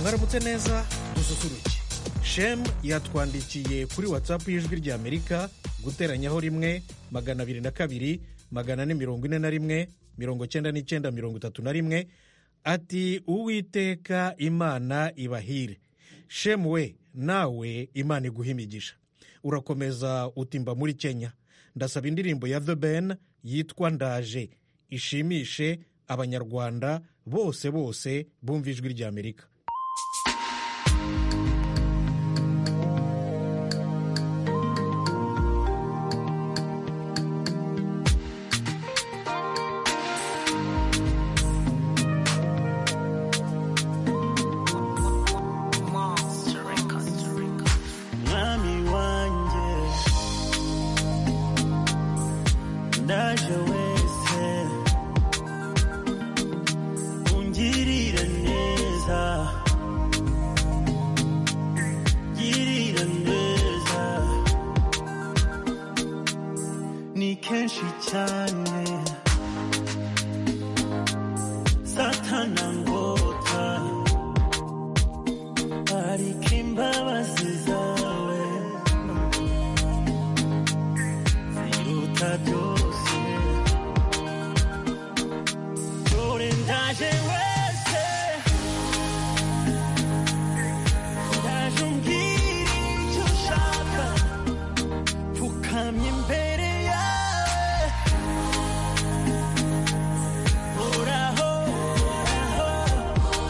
mwaramutse neza dususuruke shemu yatwandikiye kuri watsapu y'ijwi ry'amerika guteranyaho rimwe magana abiri na kabiri magana ane mirongo ine na rimwe mirongo cyenda n'icyenda mirongo itatu na rimwe ati uwiteka imana ibahire shemu we nawe imana iguha imigisha urakomeza utimba muri kenya ndasaba indirimbo ya the ben yitwa ndaje ishimishe abanyarwanda bose bose bumva ijwi ry'amerika mwami wanjye ndaje wese ungirira neza girira neza ni kenshi cyane satana ngota ariko imbabazi zawe biruta byose dore ndaje wese ndaje umbwira icyo ushaka pfukamye imbere yawe uraho uraho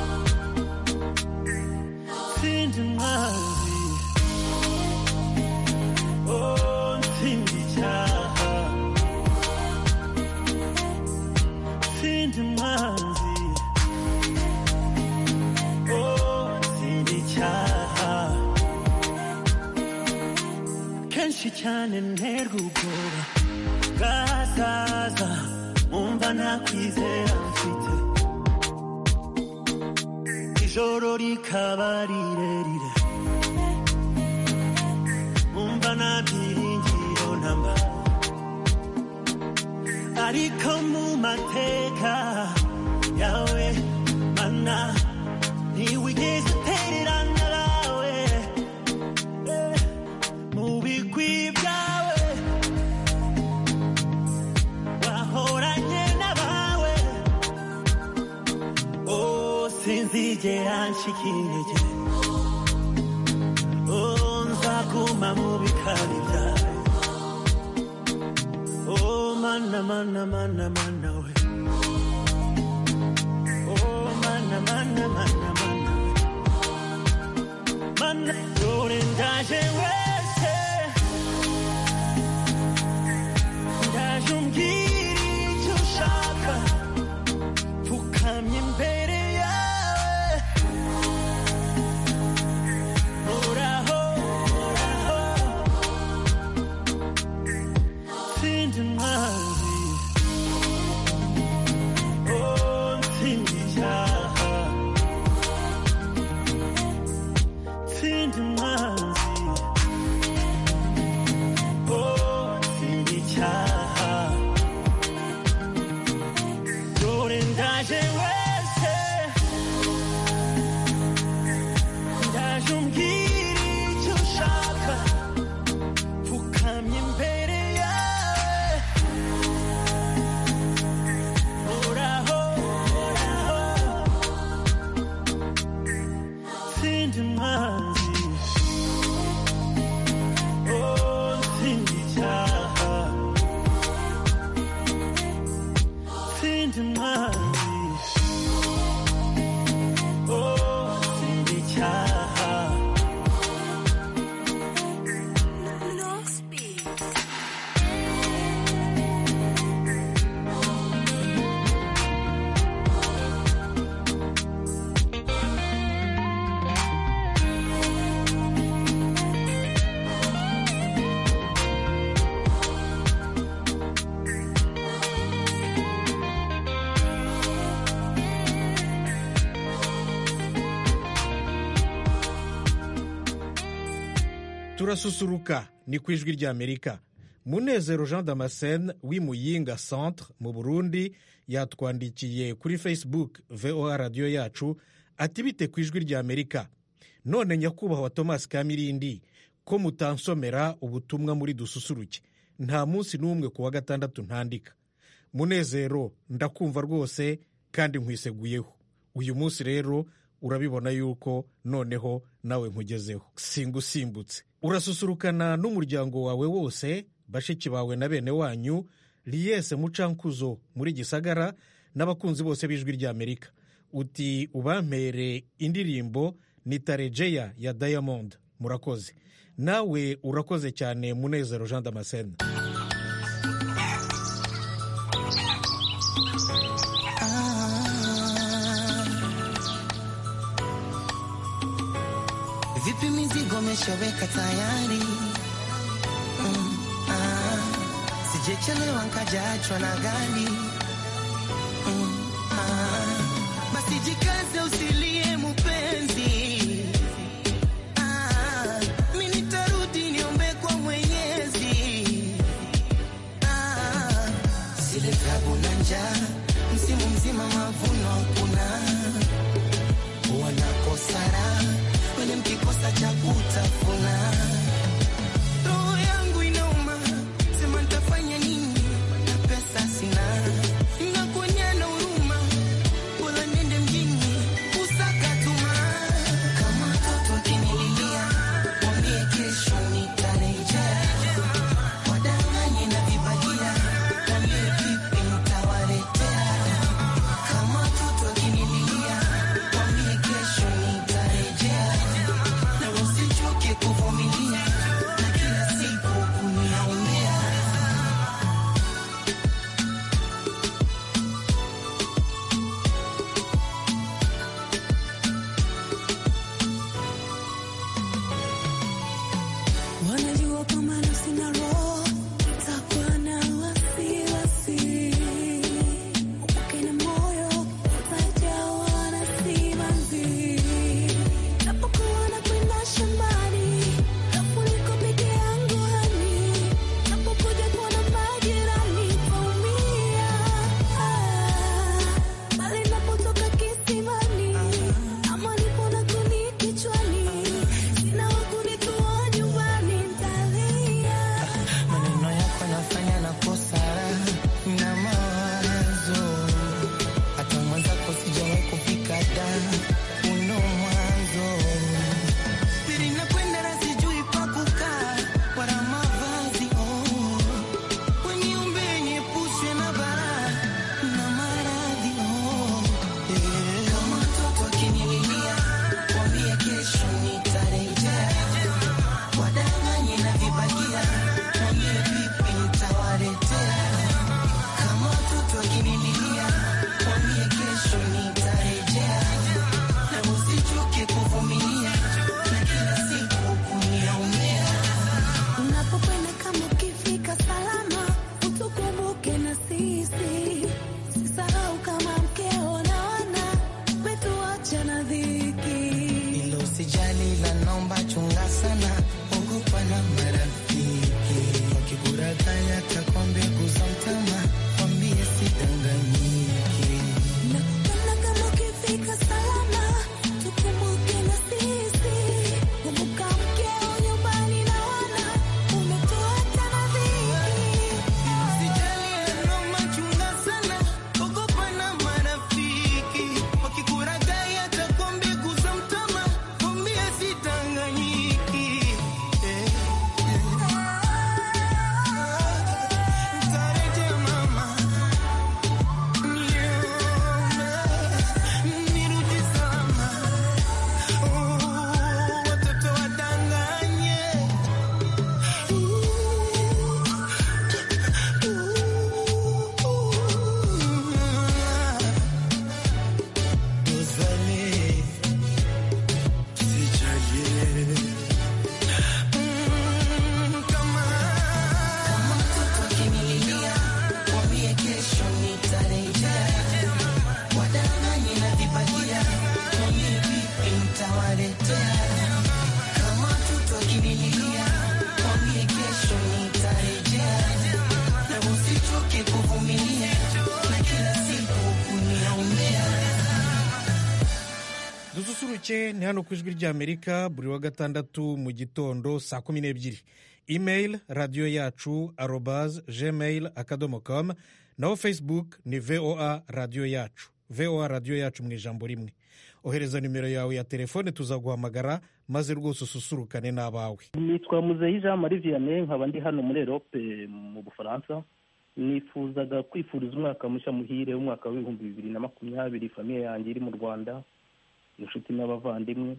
sinzi mwanzi oh nsinzi icyaha sindi mwanzi oh sindi icyaha kenshi cyane nterwa ubwoba bwazaza umva nta kwizera mfite ijoro rikaba rirerire umva nta byiringiro namba ariko mu mateka yawe mana ntiwigeze utererana nawe Eh, mu bigwi byawe wahoranye n'abawe oh sinzigera nshika intege oh nzaguma mu bikari byawe Oh mana mana mana mana we. Oh mana mana mana mana we. Mana dore ndaje wese. Ndaje umbwira icyo ushaka. Pfukamye imbere yawe. Uraho, uraho. Sindi mwanzi Oh sindi icyaha Sindi mwanzi Oh sindi icyaha Dore ndaje wese Ndaje umbwira icyo ushaka Pfukamye imbere yawe Uraho, uraho. Sindi mwanzi. Oh, sindi icyaha. Sindi mwanzi. Oh, sindi icyaha. turasusuruka ni ku ijwi ry'amerika munezero jean damascene w'imuyinga centre mu burundi yatwandikiye kuri facebook voa radiyo yacu ati bite ku ijwi rya amerika none nyakubahwa thomas kamirindi ko mutansomera ubutumwa muri dususuruke nta munsi n'umwe ku wa gatandatu ntandika munezero ndakumva rwose kandi nkwiseguyeho uyu munsi rero urabibona yuko noneho nawe nkugezeho singusimbutse urasusurukana n'umuryango wawe wose bashiki bawe na bene wanyu riyese mucankuzo muri gisagara n'abakunzi bose b'ijwi ry'amerika uti ubampere indirimbo ni tarejeya ya diamond murakoze nawe urakoze cyane munezero jean damascene Vipi mizigo umeshaweka tayari? Mm, ah, sijechelewa nkajaachwa na gari. Mm, ah, basi jikaze usilie mupenzi. Ah, mi nitarudi niombe kwa Mwenyezi. Ah, zile tabu na njaa, msimu mzima mavuno hakuna wanakosara wenye mkikosa cha kutafuna. Roho yangu inauma, sema ntafanya nini na pesa sina. Nakuonya na huruma, bora niende mjini kusaka tuma. Kama mtoto ukinililia, mwambie kesho nitarejea. Wadanganye na vibagia, mwambie vipi nitawaletea. Kama mtoto akinililia, mwambie kesho nitarejea. Na usichoke kuvumilia, make ni hano ku ijwi ry'amerika buri wa gatandatu mu gitondo saa kumi n'ebyiri email radiyo yacu arobaz gmail akadomo com naho facebook ni voa radiyo yacu voa radiyo yacu mu ijambo rimwe ohereza nimero yawe ya telefone tuzaguhamagara maze rwose ususurukane n'abawe nitwa muzeyi jean marie vianney nkaba ndi hano muri erope mu bufaransa nifuzaga kwifuriza umwaka mushya muhire w'umwaka w'ibihumbi bibiri na makumyabiri famiye yanjye iri mu rwanda inshuti n'abavandimwe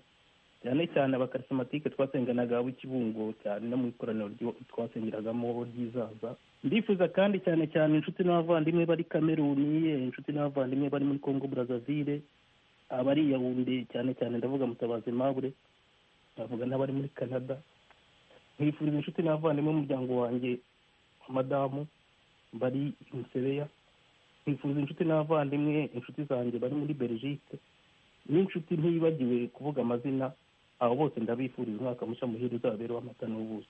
cyane cyane abakarisomatike twasenganaga abo kibungo cyane no mu ikoraniro ryo twasengeragamo ry'izaza ndifuza kandi cyane cyane inshuti n'abavandimwe bari kameruni inshuti n'abavandimwe bari muri kongo burazavire abari i yawunde cyane cyane ndavuga mutabazi mabure ndavuga n'abari muri canada nkwifuriza inshuti n'abavandimwe b'umuryango wanjye madamu bari i musebeya nkifuza inshuti n'abavandimwe inshuti zanjye bari muri belgique n'inshuti ntiyibagiwe kuvuga amazina abo bose ndabifuriza umwaka mushya muhire uzabera w'amata n'ubuso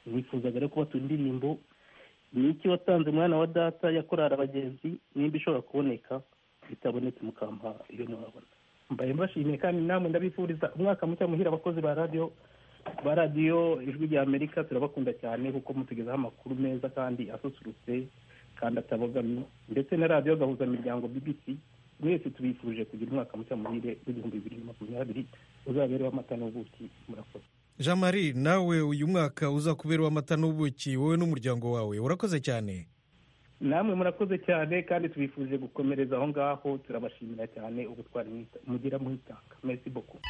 nifuzaga rero kubatuma indirimbo ni iki watanze umwana wa data yakorara abagenzi nimba ishobora kuboneka itabonetse mukampa iyo ntiwabona mbaye mbashimiye kandi namwe ndabifuriza umwaka mushya muhire abakozi ba radiyo ba radiyo ijwi rya amerika turabakunda cyane kuko mutugezaho amakuru meza kandi asusurutse kandi atabogamye ndetse na radiyo gahuzamiryango bbc mwese tubifuje kugira umwaka mushya muhire w'igihumbi bibiri na makumyabiri uzabereho amata n'ubuki murakoze jean marie nawe uyu mwaka uza kubera amata n'ubuki wowe n'umuryango wawe urakoze cyane namwe murakoze cyane kandi tubifuje gukomereza aho ngaho turabashimira cyane ubutwari mwita- mugira mwitanga merci beaucoup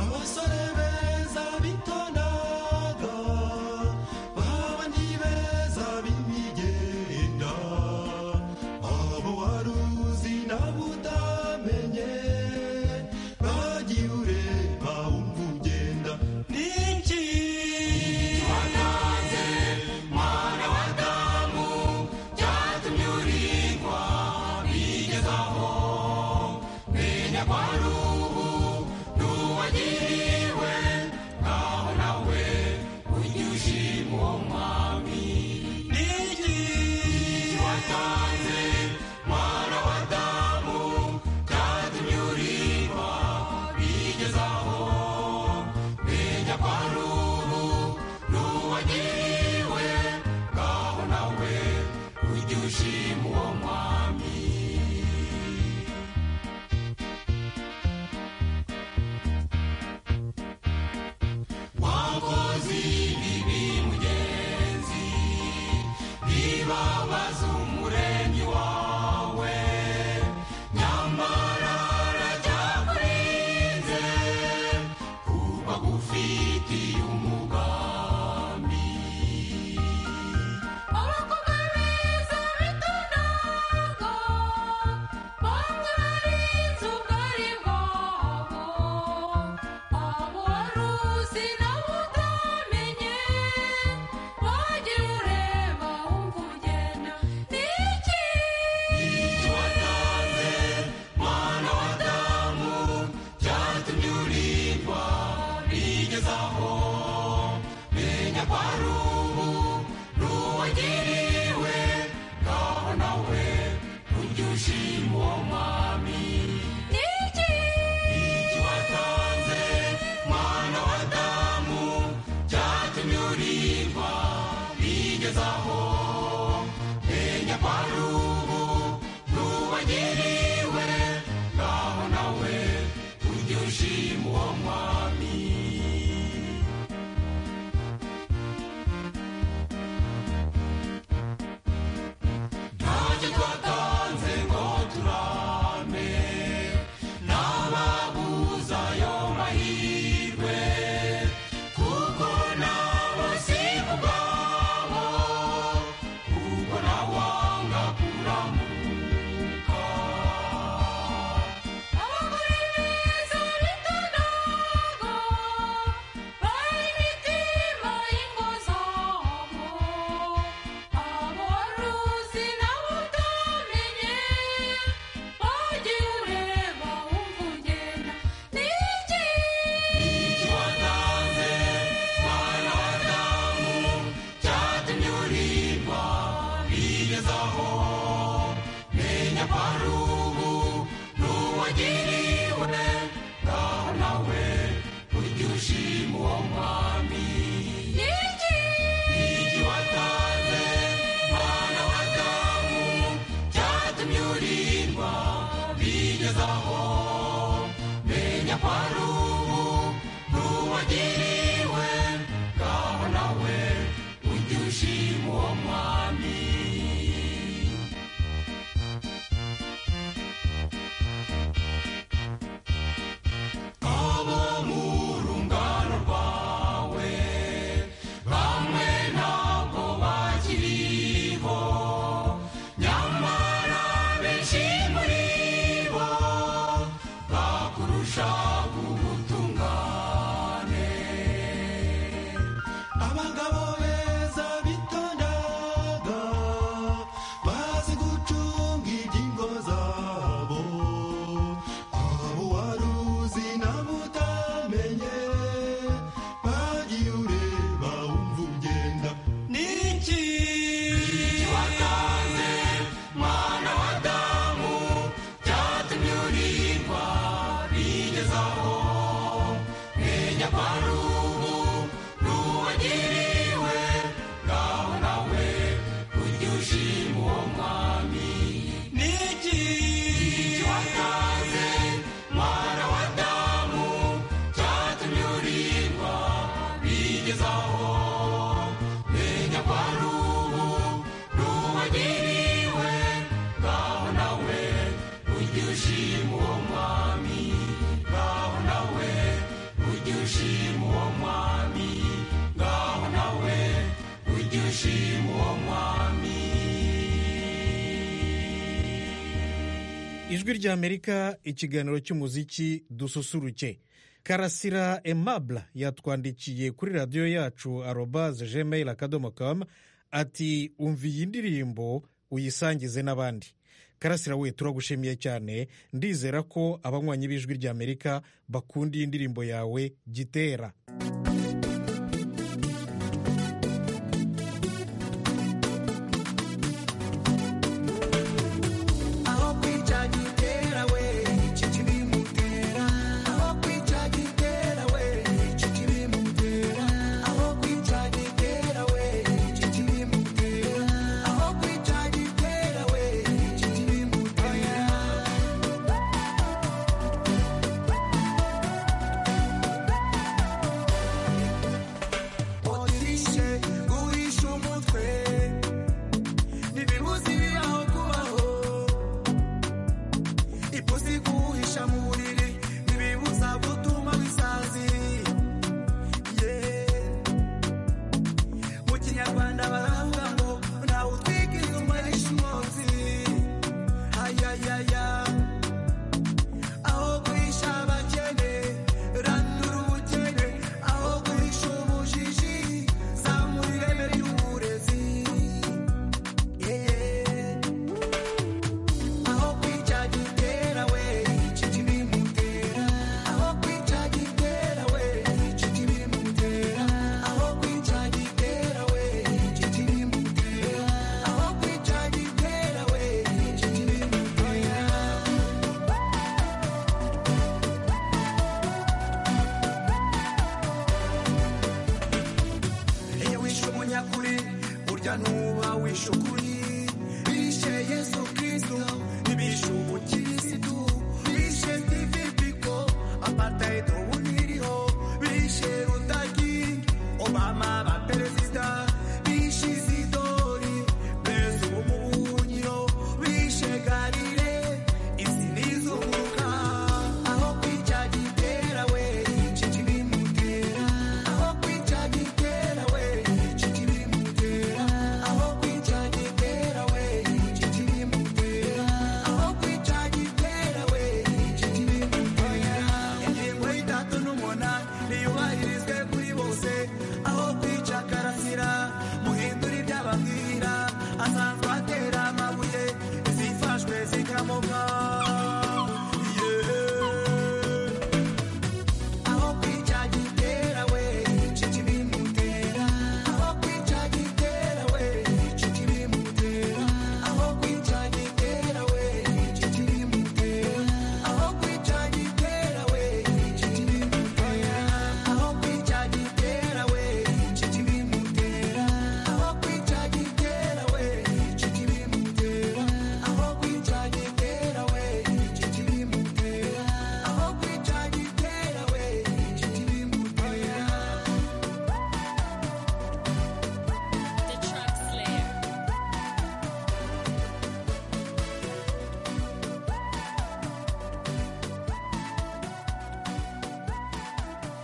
abasore beza bitondaga babandi beza b'imigenda abo wari uzi nabo utamenye bagiye ureba wumva ugenda n'iki wanaze mwana wa damu byatumye urigwa bigezaho menya ko ari ubu n'uwagiriwe naho nawe ujye ushima uwo mwami n'iki watanze mwana wa damu byatumye urima bigezaho menya ko ari ubu n'uwagiriwe ngaho nawe ujye ushima uwo mwami wagiriwe ngaho nawe ujye ushima uwo mwami niki igi watanze mwana w'adamu cyatumye urindwa bigezaho menya ko ari ubu n'uwagiriwe ngaho nawe ujye ushima uwo mwami abo mu rungano rwawe bamwe ntabwo bakiriho nyamara benshi muri bo bakurusha ubutungane abagabo beza bitondaga bazi gucunga ingingo zabo abo wari uzi nabo utamenye bagiye ureba wumva ugenda niki iki watanze mwana w'adamu cyatumye urindwa bigezaho menya ko ari ubu n'uwagiriwe ngaho nawe ujye ushima uwo mwami niki iki watanze mwana w'adamu cyatumye urindwa bigezaho menya ko ari ubu n'uwagiriwe ngaho nawe ujye ushima uwo mwami ngaho nawe ujye ushima uwo mwami ngaho nawe ujye ushima uwo mwami ijwi ry'amerika ikiganiro cy'umuziki dususuruke karasira emabla yatwandikiye kuri radiyo yacu arobaze gmail akadomo kamu ati umva iyi ndirimbo uyisangize n'abandi karasira we turagushimiye cyane ndizera ko abanywanyi b'ijwi ry'amerika bakunda iyi ndirimbo yawe gitera aho kwica gitera we iki kibimutera aho kwica gitera we iki kibimutera aho kwica gitera we iki kibimutera aho kwica gitera we iki kibimutera Otishe guhisha umutwe ntibimuzira aho kubaho ipusi guhisha mu buriri ntibibuza gutuma bisazi Yeah. mu kinyarwanda baravuga ngo ntawe utwika inyuma y'ishimotsi ayayaya aho guhisha abakene ranura ubukene aho guhisha ubujiji zamura ireme ry'uburezi Yeah. aho kwica gitera we iki kibi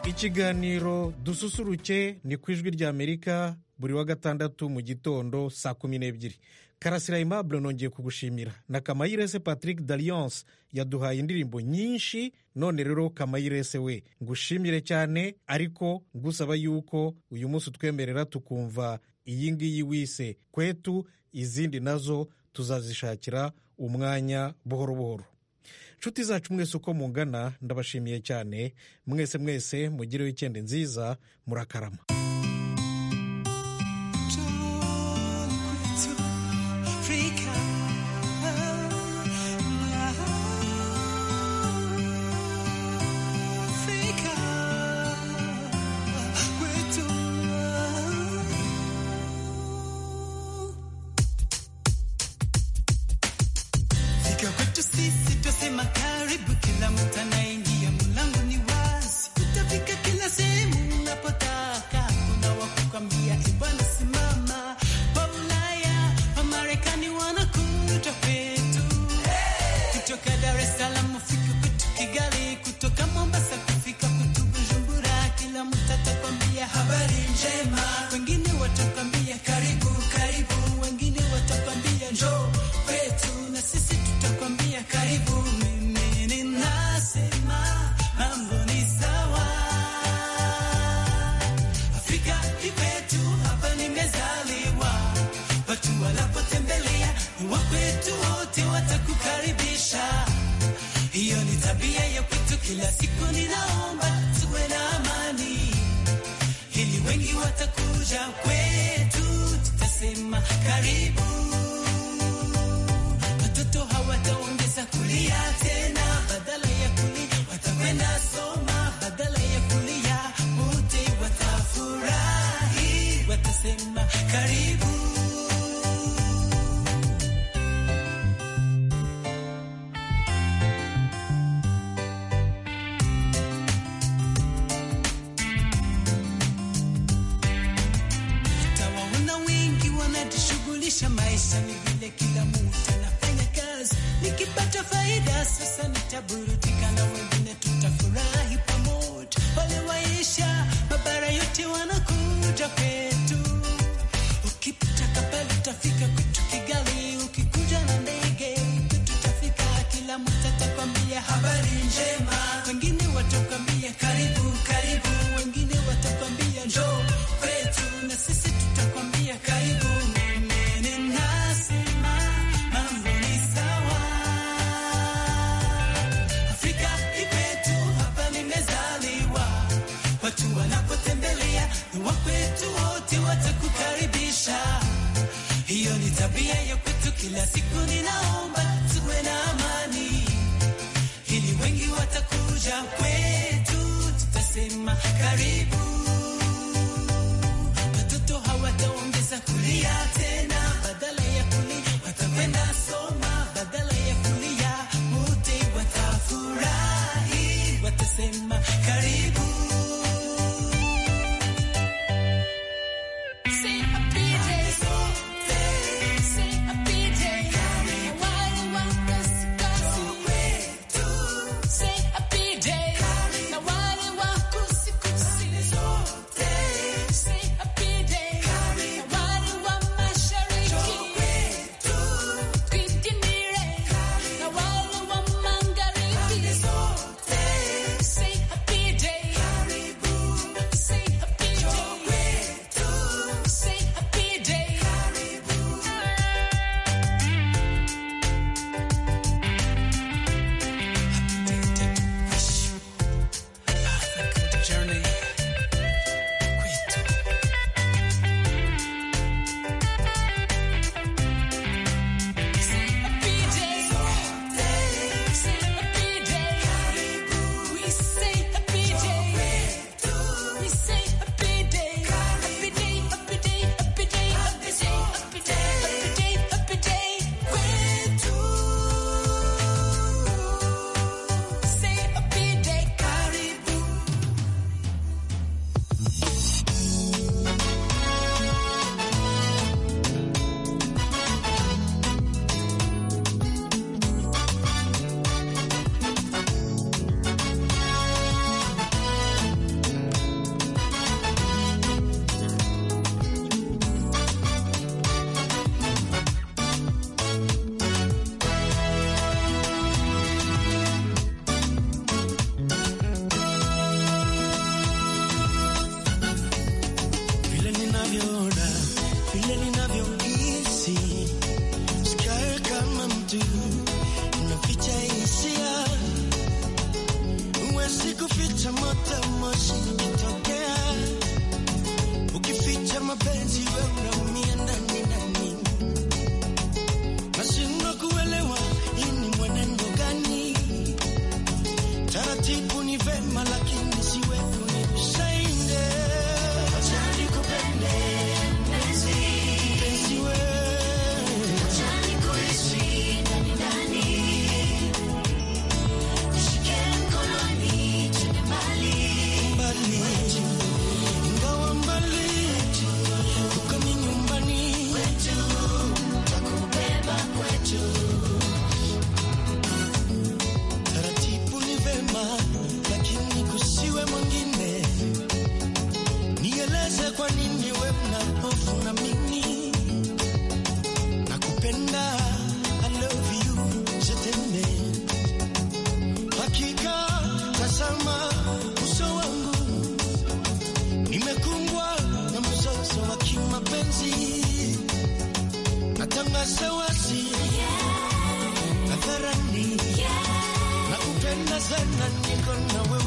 ikiganiro dususuruke ni ku ijwi ry'amerika buri wa gatandatu mu gitondo saa kumi n'ebyiri karasira aimable nongeye kugushimira na kamayirese patrick dalliance yaduhaye indirimbo nyinshi none rero kamayirese we ngushimire cyane ariko ngusaba yuko uyu munsi utwemerera tukumva iyi ngiyi wise kwetu izindi nazo tuzazishakira umwanya buhoro buhoro nshuti zacu mwese uko mungana ndabashimiye cyane mwese mwese mugire wikendi nziza murakarama Fika kwetu sisi twasema karibu, kila mtu anaingia, mlango ni wazi, utafika kila sehemu unapotaka. Kuna wa kukwambia e bwana, simama. Wa Ulaya, wa Marekani wanakuja kwetu, kutoka Dar es Salaam ufika kwetu Kigali, kutoka Mombasa kufika kwetu Bujumbura, kila mtu atakwambia habari njema, wengine watakwambia karibu karibu, wengine watakwambia njoo kwetu na sisi tutakwambia karibu. Mimi ninasema mambo ni sawa, Afrika ni kwetu, hapa nimezaliwa. Watu wanapotembelea wakwetu wote watakukaribisha. Hiyo ni tabia ya kwetu, kila siku ninaomba tuwe na amani ili wengi watakuja kwetu, tutasema karibu. Watoto hawataongeza kulia tena, badala ya kulia watakwenda soma, badala ya kulia wote watafurahi, watasema karibu. Utawaona wengi wanajishughulisha, maisha ni vile, kila mtu anafanya kazi. Nikipata faida sasa nitaburudika, na wengine tutafurahi pamoja. Wale waisha mabara yote wanakuja kwetu. Ukipita Kampala utafika kwetu Kigali, ukikuja na ndege kwetu utafika. Kila mtu atakwambia habari njema, wengine watakwambia karibu karibu, wengine watakwambia njoo kwetu, na sisi tutakwambia karibu. Mimi ninasema mambo ni sawa, Afrika ni kwetu, hapa nimezaliwa. Watu wanapotembelea ni wa kwetu, wote watakukaribisha. Hiyo ni tabia ya kwetu, kila siku ninaomba tuwe na amani, ili wengi watakuja kwetu, tutasema karibu. Watoto hawataongeza kulia tena, badala ya kulia watakwenda soma, badala ya kulia wote watafurahi, watasema karibu. Say ukificha moto moshi ukitokea, ukificha mapenzi we unaumia ndani ndani, nashindwa kuelewa hii ni mwenendo gani? Taratibu ni vema, lakini siwe unisaidie. Acha nikupende mpenzi, mpenzi we Ingawa mbali, kuka ni nyumbani kwetu, takubeba kwetu. Taratibu ni vema, lakini kusiwe mwingine. Nieleze kwa nini we mna hofu na mimi. Nakupenda, I love you, je t'aime. Hakika tazama uso wangu, nimekumbwa na mzozo wa kimapenzi. Natangaza wazi hadharani, nakupenda sana, niko nawe